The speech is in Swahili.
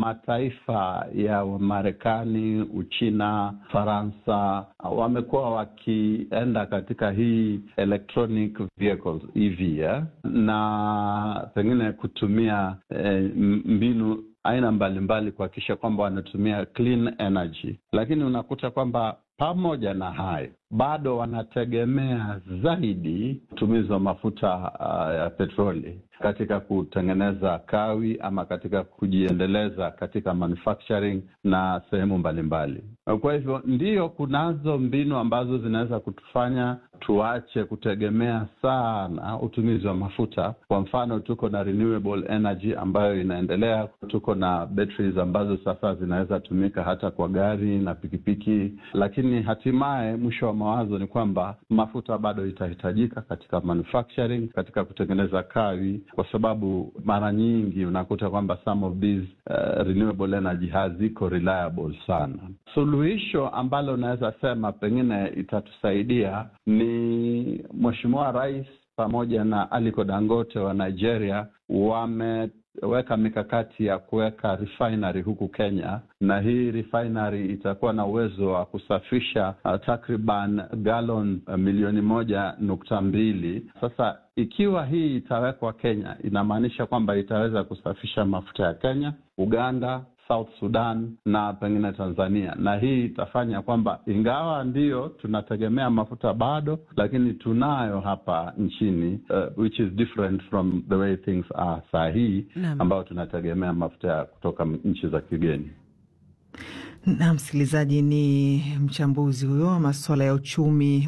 mataifa ya Marekani, Uchina, Faransa wamekuwa wakienda katika hii electronic vehicles EV eh, na pengine kutumia eh, mbinu aina mbalimbali kuhakikisha kwamba wanatumia clean energy, lakini unakuta kwamba pamoja na hayo bado wanategemea zaidi utumizi wa mafuta uh, ya petroli katika kutengeneza kawi ama katika kujiendeleza katika manufacturing na sehemu mbalimbali. Kwa hivyo ndiyo, kunazo mbinu ambazo zinaweza kutufanya tuache kutegemea sana utumizi wa mafuta. Kwa mfano, tuko na renewable energy ambayo inaendelea, tuko na batteries ambazo sasa zinaweza tumika hata kwa gari na pikipiki, lakini hatimaye mwisho wa mawazo ni kwamba mafuta bado itahitajika katika manufacturing, katika kutengeneza kawi, kwa sababu mara nyingi unakuta kwamba some of these uh, renewable energy haziko reliable sana. Suluhisho ambalo unaweza sema pengine itatusaidia ni Mheshimiwa Rais pamoja na Aliko Dangote wa Nigeria wameweka mikakati ya kuweka refinery huku Kenya, na hii refinery itakuwa na uwezo wa kusafisha uh, takriban gallon uh, milioni moja nukta mbili. Sasa ikiwa hii itawekwa Kenya, inamaanisha kwamba itaweza kusafisha mafuta ya Kenya, Uganda, South Sudan na pengine Tanzania, na hii itafanya kwamba ingawa ndiyo tunategemea mafuta bado, lakini tunayo hapa nchini uh, which is different from the way things are saa hii ambayo tunategemea mafuta kutoka nchi za kigeni. Na msikilizaji, ni mchambuzi huyo wa masuala ya uchumi